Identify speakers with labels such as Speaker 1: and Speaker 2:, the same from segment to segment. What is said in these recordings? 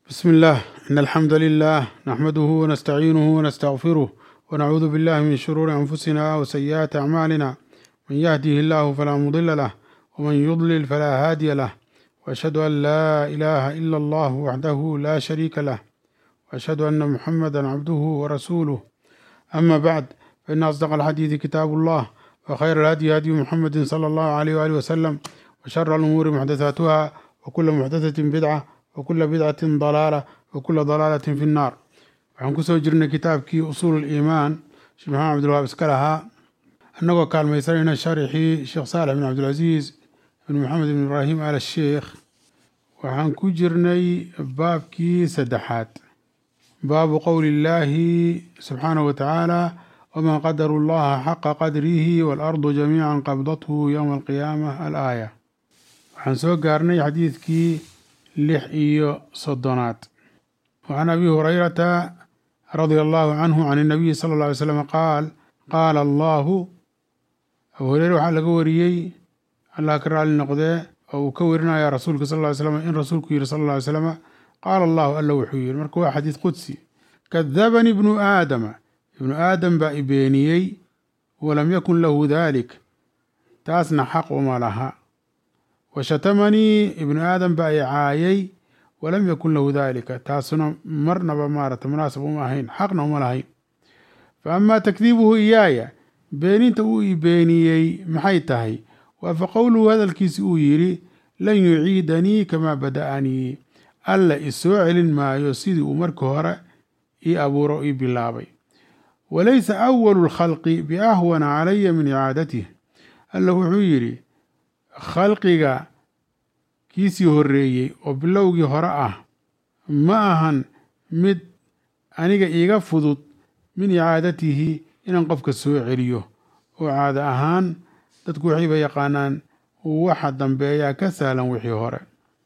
Speaker 1: بسم الله إن الحمد لله نحمده ونستعينه ونستغفره ونعوذ بالله من شرور أنفسنا وسيئات أعمالنا من يهده الله فلا مضل له ومن يضلل فلا هادي له وأشهد أن لا إله إلا الله وحده لا شريك له وأشهد أن محمدا عبده ورسوله أما بعد فإن أصدق الحديث كتاب الله وخير الهدي هدي محمد صلى الله عليه وآله وسلم وشر الأمور محدثاتها وكل محدثة بدعة وكل بدعة ضلالة وكل ضلالة في النار waxaan kusoo jirnay kitaabkii usuul iimaan sheekh maxamed cabdilwahaab iska lahaa annagoo kaalmaysanayna sharixii sheekh saalex bin cabdilcasiis ibn maxamed ibn ibraahim al sheekh waxaan ku jirnay baabkii saddexaad baabu qowli illaahi subxaanahu watacaala wamaa qadaru llaha xaqa qadrihi waalardu jamiican qabdathu yowma alqiyaama alaaya waxaan soo gaarnay xadiidkii lix iyo soddonaad وعن أبي هريرة رضي الله عنه عن النبي صلى الله عليه وسلم قال قال الله أبو هريرة waxaa laga wariyey allah ka raali noqdee oo uu ka warinaya rasuulka sal ll ly slam in rasuulku yihi sal ll ly slam qaala allahu alla wuxuu yihi marka waa xadiid qudsi kadabani ibnu aadama ibnu aadam baa i beeniyey walam yakun lahu dalik taasna xaq uma laha washatamanii ibnu aadam baa i caayay walam yakun lahu dalika taasuna marnaba maarata munaasab uma ahayn xaqna uma lahayn fa amaa takdiibuhu iyaaya beeninta uu i beeniyey maxay tahay waa fa qowluhu hadalkiisi uu yidhi lan yuciidanii kamaa bada'anii alla isoo celin maayo sidii uu marka hore ii abuuro ii bilaabay walaysa awalu lkhalqi biahwana calaya min icaadatih alla wuxuu yidhi khalqiga kiisii horreeyey oo bilowgii hore ah ma ahan mid aniga iiga fudud min icaadatihi inaan qofka soo celiyo oo caado ahaan dadku waxayba yaqaanaan waxa dambeeyaa ka sahlan wixii hore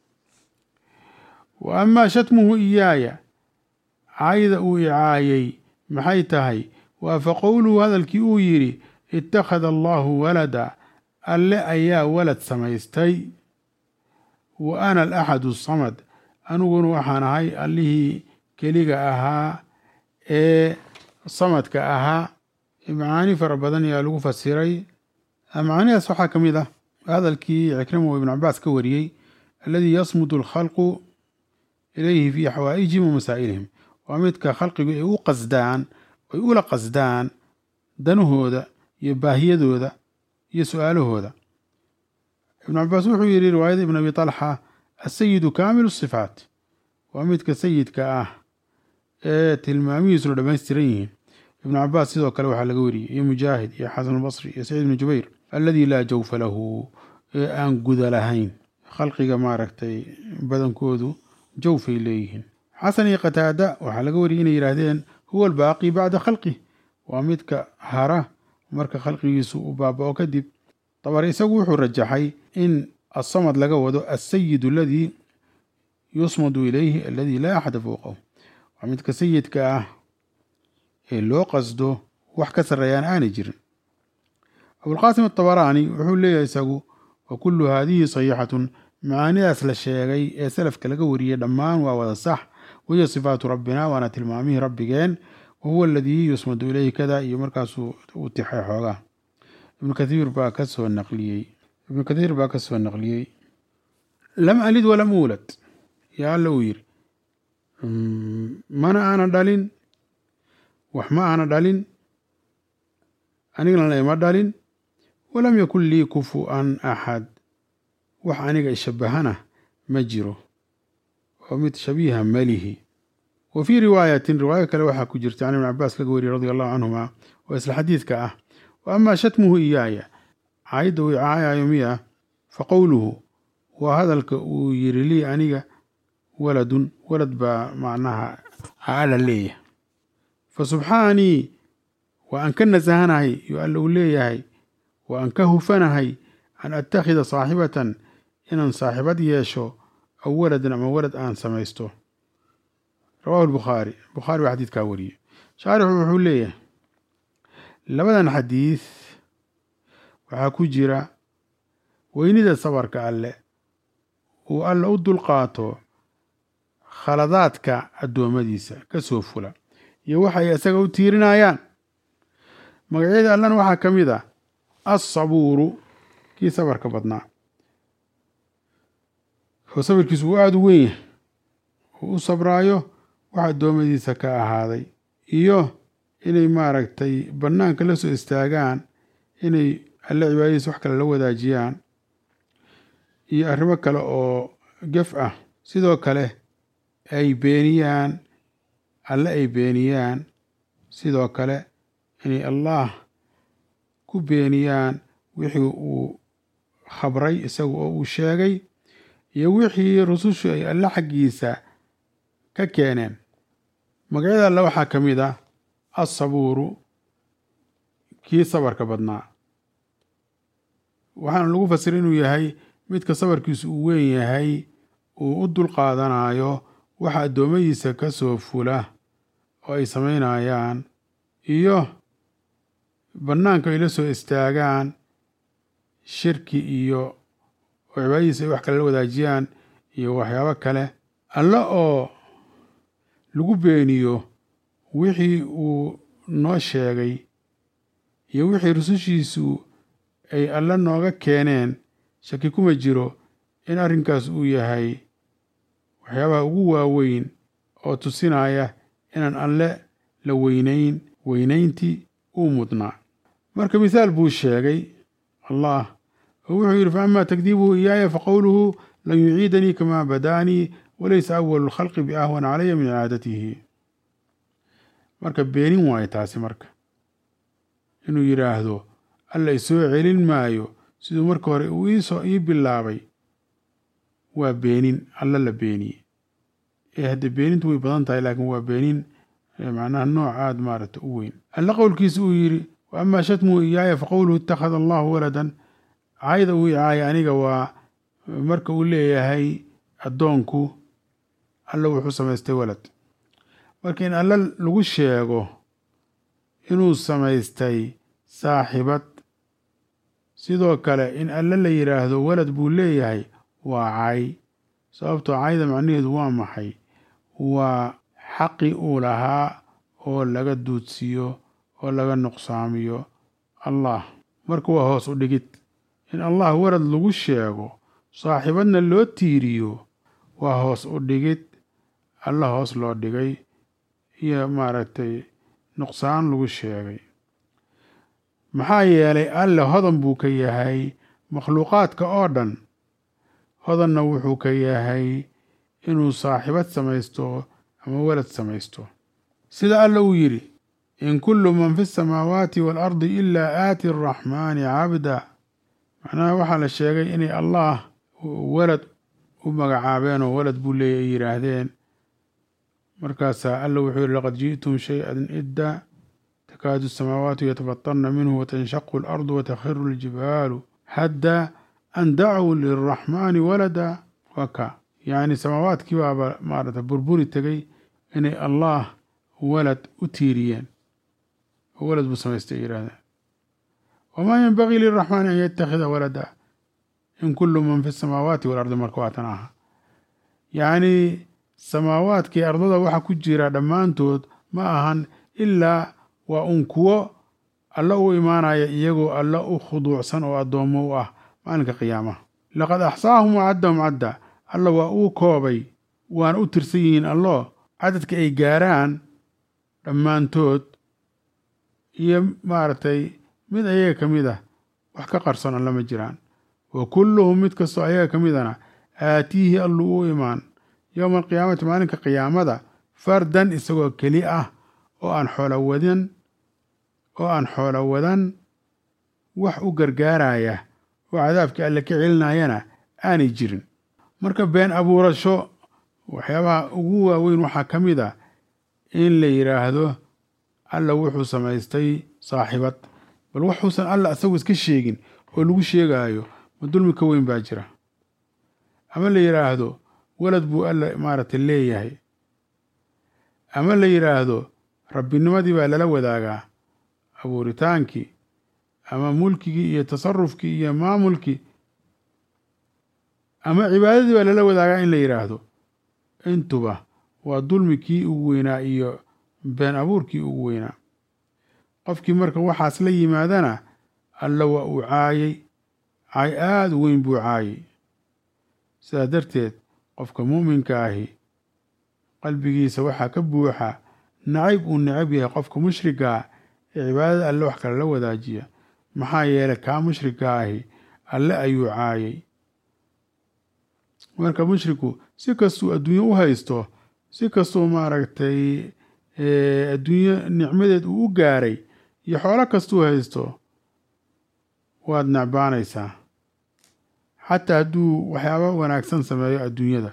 Speaker 1: wa amaa shatmuhu iyaaya cayda uu icaayey maxay tahay waa fa qowluhu hadalkii uu yidhi ittakhada allaahu walada alle ayaa walad samaystay wa ana alaxadu samad aniguna waxaan ahay allihii keliga ahaa ee samadka ahaa macaani fara badan ayaa lagu fasiray macaanidaas waxaa ka mid ah hadalkii cikrima ibn cabaas ka wariyey alladii yasmudu alkhalqu ilayhi fii xawaa'ijihim wa masaa'ilihim waa midka khalqigu ay u qasdaan ay ula qasdaan danahooda iyo baahiyadooda iyo su-aalahooda ibn cabaas wuxuu yidhi riwaayada ibn abi talxa asayidu kaamilu sifaat waa midka sayidka ah ee tilmaamihiisuna dhammaystiran yihiin ibnu cabaas sidoo kale waxaa laga wariyey iyo mujaahid iyo xasan albasri iyo saciid ibnu jubayr alladii laa jawfa lahu ee aan guda lahayn khalqiga maaragtay badankoodu jawfay leeyihiin xasan iyo qataada waxaa laga wariyey inay yidhaahdeen huwa albaaqi bacda khalqih waa midka hara marka khalqigiisu uu baaba-o kadib dabare isagu wuxuu rajaxay in asamad laga wado asayid aladii yusmadu ilayhi aladii laa axada fowqahu waa midka sayidka ah ee loo qasdo wax ka sarreeyaan aanay jirin abulqaasim atabaraani wuxuu leeyahay isagu wa kullu haadihi saxiixatun macaanidaas la sheegay ee salafka laga wariyey dhammaan waa wada sax wahiya sifaatu rabbina waana tilmaamihii rabbigeen wa huwa aladii yusmadu ilayhi kada iyo markaasuu u tixay xoogaa ibnu kathiir baa ka soo naqliyey ibnu kathiir baa ka soo naqliyey lam alid walam uulad yaa alla uu yidhi mana aana dhalin wax ma aana dhalin anigana ima dhalin walam yakun lii kufu-an axad wax aniga ishabahana ma jiro oo mid shabiiha malihi wa fii riwaayatin riwaayo kale waxaa ku jirta can ibn cabaas laga wariyey radi allahu canhuma oo isla xadiidka ah wa amaa shatmuhu iyaaya caayadda uu caayayo miya fa qowluhu waa hadalka uu yiri lii aniga waladun walad baa macnaha alla leeyahay fa subxaanii waa aan ka nasahanahay yo alla uu leeyahay waa aan ka hufanahay an attakhida saaxibatan inaan saaxibad yeesho aw waladan ama walad aan samaysto rawahu lbukhaari bukhaari baa xadiidkaa wariyey shaarixu wuxuu leeyahay labadan xadiid waxaa ku jira weynida sabarka alle uu alla u dulqaato khaladaadka addoommadiisa ka soo fula iyo waxay isaga u tiirinayaan magacyada allana waxaa ka mid ah assabuuru kii sabarka badnaa oo sabirkiisu uu aada u weyn yahay uu u sabraayo wax addoommadiisa ka ahaaday iyo inay maaragtay bannaanka la soo istaagaan inay alle cibaadadiisa wax kale la wadaajiyaan iyo arrimo kale oo gef ah sidoo kale ay beeniyaan alle ay beeniyaan sidoo kale inay allah ku beeniyaan wixii uu khabray isaga oo uu sheegay iyo wixii rusushu ay alle xaggiisa ka keeneen magacyada alle waxaa ka mid ah assabuuru kii sabarka badnaa waxaana lagu fasira inuu yahay midka sabarkiisu uu weyn yahay uu u dulqaadanayo waxa addoommadiisa ka soo fula oo ay samaynayaan iyo bannaanka ay la soo istaagaan shirki iyo oo cibaadadiisa ay wax kale la wadaajiyaan iyo waxyaabo kale alle oo lagu beeniyo wixii uu noo sheegay iyo wixii rusushiisu ay alle nooga keeneen shaki kuma jiro in arrinkaas uu yahay waxyaabaha ugu waaweyn oo tusinaya inaan alle la weynayn weynayntii uu mudnaa marka mithaal buu sheegay allah oo wuxuu yidhi fa ama takdiibuhu iyaaya faqowluhu lan yuciidanii kamaa badaanii walaysa awalu lkhalqi biahwana calaya min icaadatihi marka beenin waayo taasi marka inuu yidhaahdo alla isoo celin maayo siduu marka hore uu iisoo ii bilaabay waa beenin alla la beeniye ee hadde beenintu way badan tahay laakiin waa beenin macnaha nooc aada maaragta u weyn alla qowlkiisa uu yidhi wa amaa shatmuhu iyaaya faqowluhu ittakhada allahu waladan caayda uu icaaya aniga waa marka uu leeyahay addoonku alla wuxuu samaystay walad marka in alla lagu sheego inuu samaystay saaxibad sidoo kale in alle la yidhaahdo walad buu leeyahay waa cay sababtoo cayda macnaheedu waa maxay waa xaqi uu lahaa oo laga duudsiiyo oo laga nuqsaamiyo allah marka waa hoos u dhigid in allah walad lagu sheego saaxibadna loo tiiriyo waa hoos u dhigid alla hoos loo dhigay iyo maaragtay nuqsaan lagu sheegay maxaa yeelay alle hodan buu ka yahay makhluuqaadka oo dhan hodanna wuxuu ka yahay inuu saaxibad samaysto ama walad samaysto sida alla uu yidhi in kullu man fi samaawaati waalardi ilaa aati araxmaani cabda macnaha waxaa la sheegay inay allah walad u magacaabeen oo walad buu leeya ay yidhaahdeen markaasaa alla wuxuu yihi laqad ji'tum shay-an idda takaadu asamaawaatu yatafatarna minhu watanshaqu alardu watakhiru aljibaalu hadda an dacuu lilraxmaani walada waa ka yacni samaawaadkii baaba maarata burburi tegay inay allah walad u tiiriyeen oo walad buu samaystay ay yidhahdeen wamaa yenbagii liraxmaani an yattakhida walada in kullu man fi samaawaati waalardi marka waatan aha yacni samaawaadkii ardada waxa ku jira dhammaantood ma ahan ilaa waa un kuwo alla u imaanaya iyagoo alla u khuduucsan oo addoommo u ah maalinka qiyaamaha laqad axsaahum wacaddahum cadda alla waa uu koobay waana u tirsan yihiin allo cadadka ay gaaraan dhammaantood iyo maaragtay mid ayaga ka mid ah wax ka qarsoon alla ma jiraan wa kulluhum mid kastoo ayaga ka midana aatiihi allu u imaan yowma alqiyaamati maalinka qiyaamada fardan isagoo keli ah oo aan xoola wadan oo aan xoola wadan wax u gargaaraya oo cadaabkii alle ka celinayana aanay jirin marka been abuurasho waxyaabaha ugu waaweyn waxaa ka mid a in la yidhaahdo alla wuxuu samaystay saaxibad bal waxuusan alla isagu iska sheegin oo lagu sheegaayo ma dulmi ka weyn baa jira ama la yidhaahdo walad buu alla maaragtay leeyahay ama la yidhaahdo rabbinimadii baa lala wadaagaa abuuritaankii ama mulkigii iyo tasarufkii iyo maamulkii ama cibaadadii baa lala wadaagaa in la yidhaahdo intuba waa dulmi kii ugu weynaa iyo been abuurkii ugu weynaa qofkii marka waxaas la yimaadana alla waa uu caayay caay aada u weyn buu caayay sidaa darteed qofka muuminka ahi qalbigiisa waxaa ka buuxa nacayb uu necab yahay qofka mushrigaa ee cibaadada alle wax kale la wadaajiya maxaa yeelay kaa mushrika ahi alle ayuu caayay marka mushriku si kastuu adduunye u haysto si kastuu maaragtay adduunye nicmadeed uu u gaaray iyo xoolo kastuu haysto waad necbaanaysaa xataa hadduu waxyaaba wanaagsan sameeyo adduunyada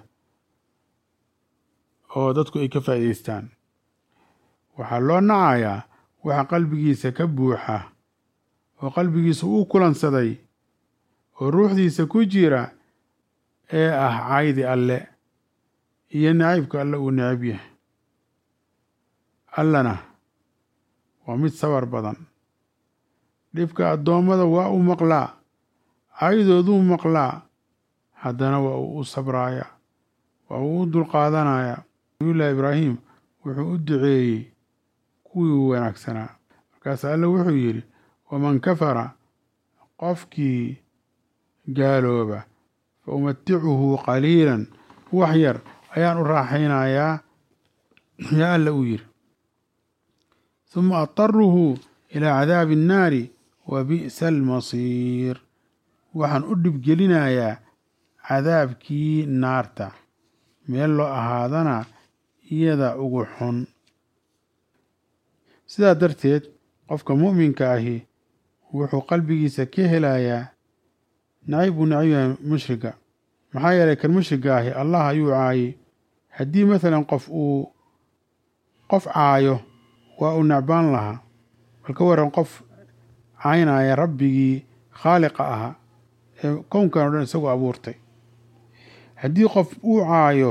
Speaker 1: oo dadku ay ka faa'idaystaan waxaa loo nacayaa waxa qalbigiisa ka buuxa oo qalbigiisa uu kulansaday oo ruuxdiisa ku jira ee ah caydi alle iyo nacaybka alle uu necab yahay allana waa mid sabar badan dhibka addoommada waa u maqlaa caydooduu maqlaa haddana waa uu u sabraayaa waa uu u dulqaadanayaa nabiyullaahi ibraahim wuxuu u duceeyey kuwii wanaagsanaa markaas alle wuxuu yidhi waman kafara qofkii gaalooba fa umaticuhu qaliilan wax yar ayaan u raaxaynayaa yaa alla uu yidhi huma ataruhu ilaa cadaabi annaari wa bi'sa almasiir waxaan u dhibgelinayaa cadaabkii naarta meel loo ahaadana iyada ugu xun sidaa darteed qofka mu'minka ahi wuxuu qalbigiisa ka helayaa nacayb buu nacab yahay mushriga maxaa yeelay kan mushriga ahi allah ayuu caayay haddii masalan qof uu qof caayo waa uu necbaan lahaa bal ka waran qof caynaya rabbigii khaaliqa ahaa ee kownkan o dhan isagoo abuurtay haddii qof uu caayo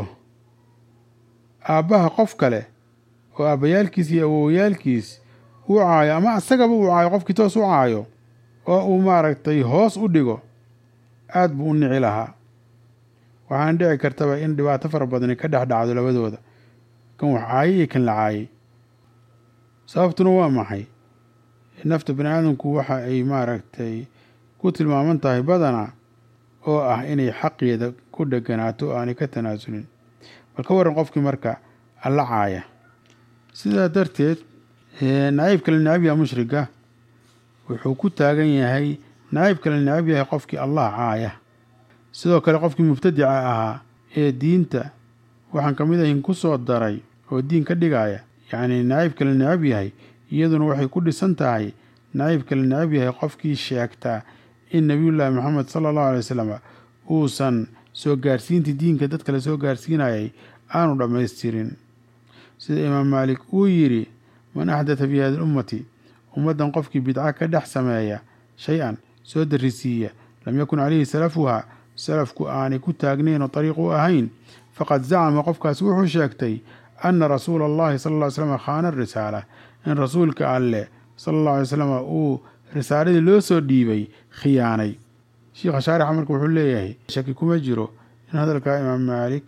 Speaker 1: aabbaha qof kale oo aabbayaalkiis iyo awowyaalkiis uu caayo ama isagaba uu caayo qofkii toos u caayo oo uu maaragtay hoos u dhigo aad buu u nici lahaa waxaana dhici kartaba in dhibaato fara badani ka dhex dhacdo labadooda kan wax caayay iyo kan la caayay sababtuna waa maxay nafta bani aadamku waxa ay maaragtay ku tilmaaman tahay badana oo ah inay xaqeeda ku dheganaato oo aanay ka tanaasulin bal ka waran qofkii marka alla caaya sidaa darteed naciib kale necab yaha mushriga wuxuu ku taagan yahay naciib kale necab yahay qofkii allah caaya sidoo kale qofkii mubtadica ahaa ee diinta waxaan ka mid ahin ku soo daray oo diin ka dhigaya yacni naciib kale necab yahay iyaduna waxay ku dhisan tahay naciib kale necab yahay qofkii sheegtaa in nebiyullaahi moxamed sala allahu alay wasalam uusan soo gaarsiintii diinka dad kale soo gaarsiinayay aanu dhammaystirin sida imaam maalik uu yidhi man axdata fi hadi lummati ummaddan qofkii bidca ka dhex sameeya shay-an soo darrisiiya lam yakun calayhi salafuha salafku aanay ku taagnayn oo dariiq u ahayn faqad zacama qofkaas wuxuu sheegtay anna rasuula allahi sala alla ly slam khaana risaala in rasuulka alleh sala allahu alay slam uu risaaladii loo soo dhiibay khiyaanay sheikha shaarixa marka wuxuu leeyahay shaki kuma jiro in hadalkaa imaam maalik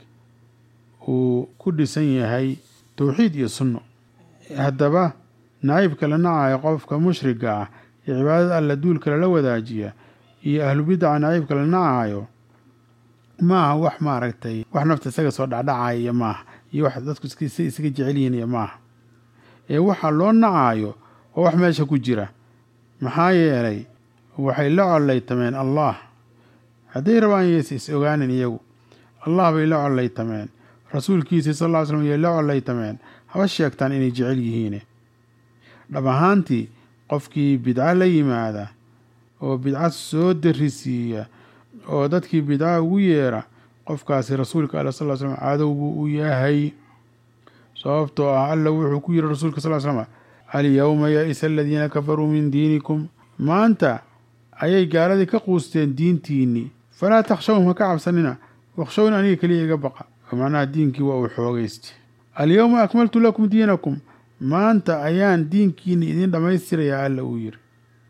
Speaker 1: uu ku dhisan yahay towxiid iyo sunno haddaba naciibka la nacayo qofka mushriga ah ee cibaadada alla duulka lala wadaajiya iyo ahlu bidaca naciibka la nacayo maaha wax maaragtay wax nafta isaga soo dhacdhacaya iyo maaha iyo wax dadku si isaga jecel yihiin iyo maaha ee waxa loo nacayo waa wax meesha ku jira maxaa yeelay waxay la collaytameen allah hadday rabaan yaysa is ogaanin iyagu allah bay la collaytameen rasuulkiisii sal lla ly slam yay la collaytameen haba sheegtaan inay jecel yihiine dhab ahaantii qofkii bidco la yimaada oo bidco soo darrisiiya oo dadkii bidca ugu yeera qofkaasi rasuulka alla sal ly slam cadow buu u yahay sababtoo ah alla wuxuu ku yidhi rasuulka sal ly slam alyowma ya-isa aladiina kafaruu min diinikum maanta ayay gaaladii ka quusteen diintiinnii falaa takhshawhum ha ka cabsanina wakhshawni aniga keliya iga baqa oo macnaha diinkii waa uu xoogaysta alyowma akmaltu lakum diinakum maanta ayaan diinkiinni idiin dhammaystirayaa alla uu yidhi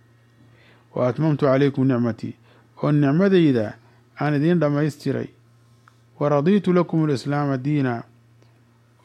Speaker 1: wa atmamtu calaykum nicmatii oo nicmadayda aan idiin dhammaystiray wa radiitu lakum alislaama diina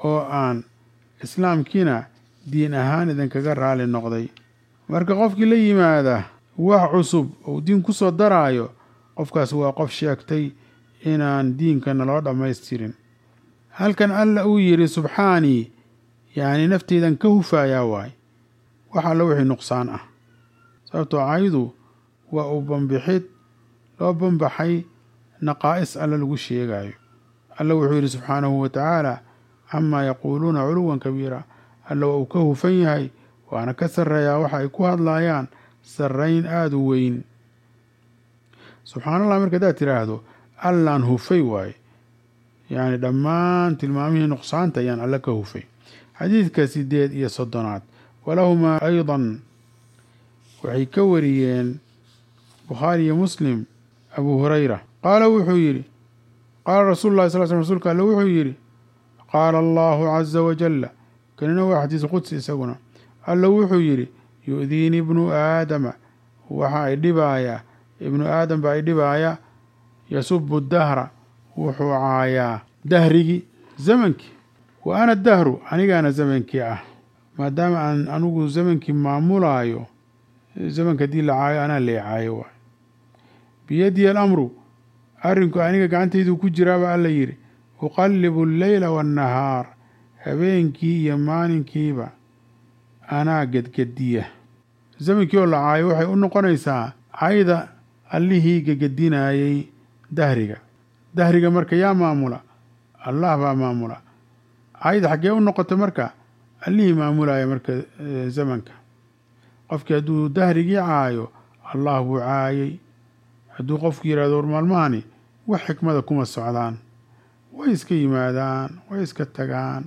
Speaker 1: oo aan islaamkiina diin ahaan idinkaga raali noqday marka qofkii la yimaada wax cusub ou diin ku soo daraayo qofkaas waa qof sheegtay inaan diinkana loo dhammaystirin halkan alla uu yidhi subxaanii yacni nafteydan ka hufayaa waay wax alla wixii nuqsaan ah sababtoo caydu waa uu banbixid loo banbaxay naqaa'is alla lagu sheegayo alla wuxuu yidhi subxaanahu wa tacaala camaa yaquuluuna culuwan kabiira alla waa uu ka hufan yahay waana ka sarreeyaa waxa ay ku hadlaayaan sarrayn aada u weyn subxaanallah marka haddaad tidhaahdo allaan hufay waaye yacni dhammaan tilmaamihii nuqsaanta ayaan alle ka hufay xadiidka sideed iyo soddonaad walahumaa aydan waxay ka wariyeen bukhaari iyo muslim abuu hurayra qaala wuxuu yidhi qaala rasuulu llahi sal sl rsulka alle wuxuu yidhi qaala allahu caza wajalla kanina waa xadiis qudsi isaguna alla wuxuu yidhi yu'diini ibnu aadama waxa ay dhibaayaa ibnu aadam baa ay dhibaaya yasubu dahra wuxuu caayaa dahrigii zamankii wa ana dahru anigaana zamankii ah maadaama aan anigu zamankii maamulaayo zamanka haddii la caayo anaa lee caayo waay biyadiya alamru arrinku aniga gacantaydu ku jiraaba alla yidhi uqallibu alleyla waannahaar habeenkii iyo maalinkiiba anaa gedgediya zamankii oo la caayo waxay u noqonaysaa cayda allihii gegedinaayey dahriga dahriga marka yaa maamula allah baa maamula cayda xaggee u noqotay marka allihii maamulaya marka zamanka qofkii hadduu dahrigii caayo allah buu caayey hadduu qofku yidhahdo war maalmahani wax xikmada kuma socdaan way iska yimaadaan way iska tagaan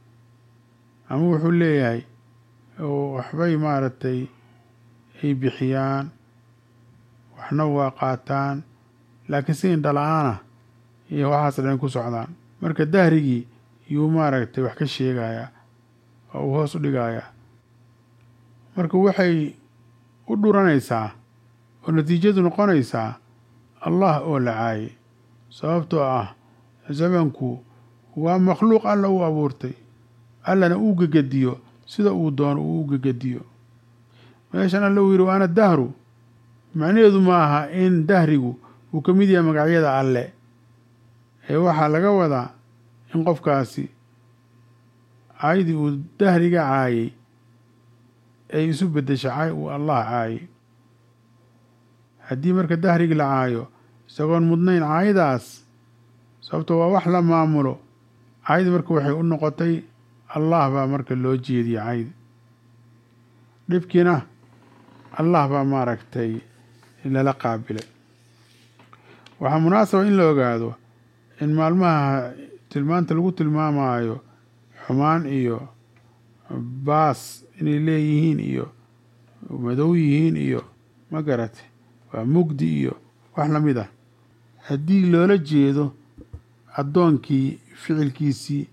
Speaker 1: ama wuxuu leeyahay waxbay maaragtay ay bixiyaan waxna waa qaataan laakiin si indhala-aanah iyo waxaas dhan ku socdaan marka dahrigii yuu maaragtay wax ka sheegayaa oo uu hoos u dhigayaa marka waxay u dhuranaysaa oo natiijadu noqonaysaa allah oo la caayay sababtoo ah zamanku waa makhluuq alla uu abuurtay allana uu gegediyo sida uu doono uu u gegediyo meeshan alla uu yidhi waana dahru macnaheedu ma aha in dahrigu uu ka mid yahay magacyada alle ee waxaa laga wadaa in qofkaasi caydii uu dahriga caayay ay isu beddesha cay uu allah caayay haddii marka dahrigi la caayo isagoon mudnayn caaydaas sababto waa wax la maamulo caydi marka waxay u noqotay allah baa marka loo jeediyey caydi dhibkiina allah baa maaragtay lala qaabilay waxaa munaasaba in la ogaado in maalmaha tilmaanta lagu tilmaamayo xumaan iyo baas inay leeyihiin iyo madow yihiin iyo ma garate waa mugdi iyo wax la mid ah haddii loola jeedo addoonkii ficilkiisii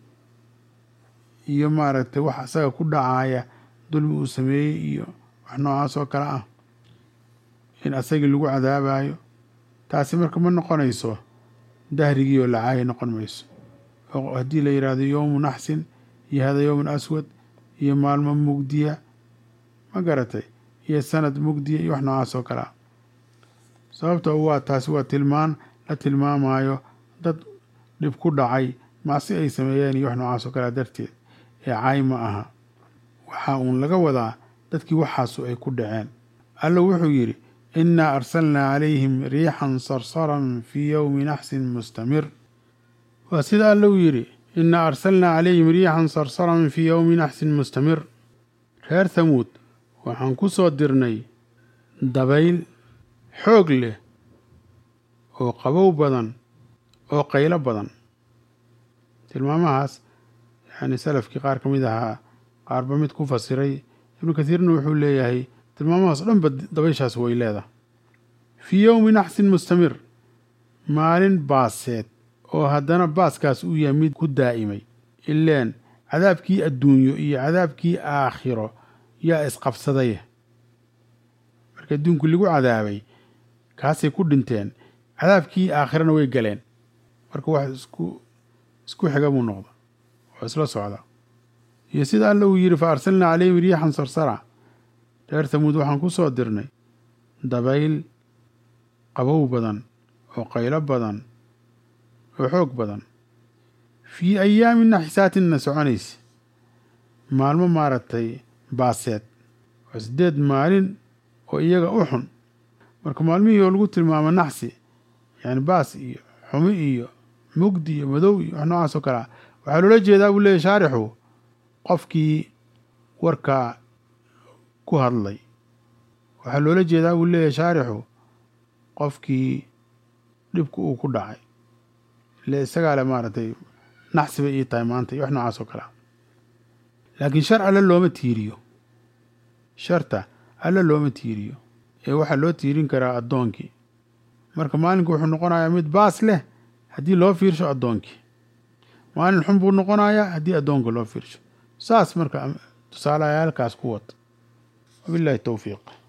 Speaker 1: iyo maaragtay wax isaga ku dhacaya dulmi uu sameeyey iyo wax noocaas oo kale ah in asagii lagu cadaabayo taasi marka ma noqonayso dahrigii oo lacaaya noqon mayso oo haddii la yidhaahdo yowmu naxsin iyo hada yowmun aswad iyo maalmo mugdiya ma garatay iyo sanad mugdiya iyo wax noocaas oo kale ah sababto waa taasi waa tilmaan la tilmaamayo dad dhib ku dhacay macsi ay sameeyeen iyo wax noocaas oo kale darteed ee caay ma aha waxaa uun laga wadaa dadkii waxaasu ay ku dhaceen alla wuxuu yidhi innaa arsalnaa calayhim riixan sarsaran fii yowmi naxsin mustamir waa sida alla uu yidhi innaa arsalnaa calayhim riixan sarsaran fii yowmi naxsin mustamir reer thamuud waxaan ku soo dirnay dabayl xoog leh oo qabow badan oo qaylo badan tilmaamahaas yacni salafkii qaar ka mid ahaa qaarba mid ku fasiray ibnu kathiirna wuxuu leeyahay tilmaamahaas o dhanba dabayshaas way leedahay fii yowmi naxsin mustamir maalin baaseed oo haddana baaskaas uu yahay mid ku daa'imay ileen cadaabkii adduunyo iyo cadaabkii aakhiro yaa isqabsaday marka adduunku lagu cadaabay kaasay ku dhinteen cadaabkii aakhirana way galeen marka wax isku isku xiga buu noqda oo isla socda iyo sida alla uu yidhi fa arsalnaa calayhim riixan sarsara reer tamuud waxaan ku soo dirnay dabayl qabow badan oo qaylo badan oo xoog badan fii ayaamin naxisaatinna soconaysa maalmo maaragtay baaseed waa siddeed maalin oo iyaga u xun marka maalmihii oo lagu tilmaamo naxsi yani baas iyo xumi iyo mugdi iyo madow iyo wax noocaas oo kale ah waxaa loola jeedaa buu leeyahy shaarixu qofkii warkaa ku hadlay waxaa loola jeedaa buu leeyahy shaarixu qofkii dhibku uu ku dhacay ile isagaa le maaragtay naxsi bay ii tahay maanta iyo wax noocaas oo kale ah laakiin shar alle looma tiiriyo sharta alle looma tiiriyo ee waxaa loo tiirin karaa addoonkii marka maalinku wuxuu noqonayaa mid baas leh haddii loo fiirsho addoonkii maalin xun buu noqonayaa haddii addoonka loo fiirsho saas marka tusaalahayaalkaas ku wad wabillahi towfiiq